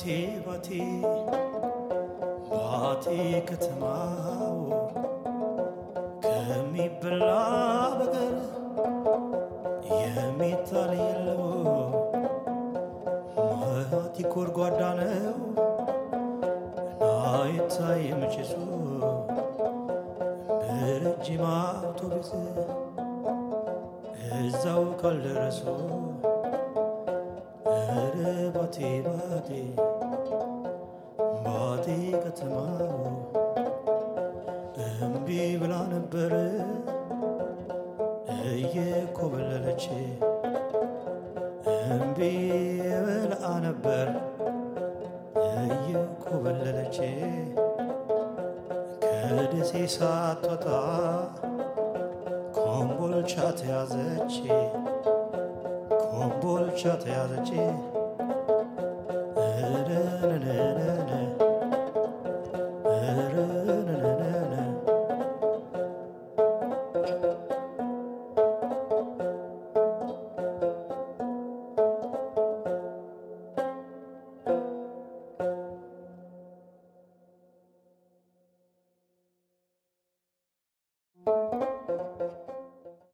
ባቴ ባቴ ከተማው ከሚበላ በቀር የሚታል የለው ማቲ ጎድጓዳ ነው አይታይም ጭሱ በረጅም አውቶቡስ እዛው ካልደረሱ ኧረ ባቴ ባቴ ባቴ ከተማው እምቢ ብላ ነበር እየኮበለለች እምቢ ብላ ነበር እየኮበለለች ከደሴ ሳትወጣ ኮምቦልቻ ተያዘች ኮምቦልቻ ተያዘች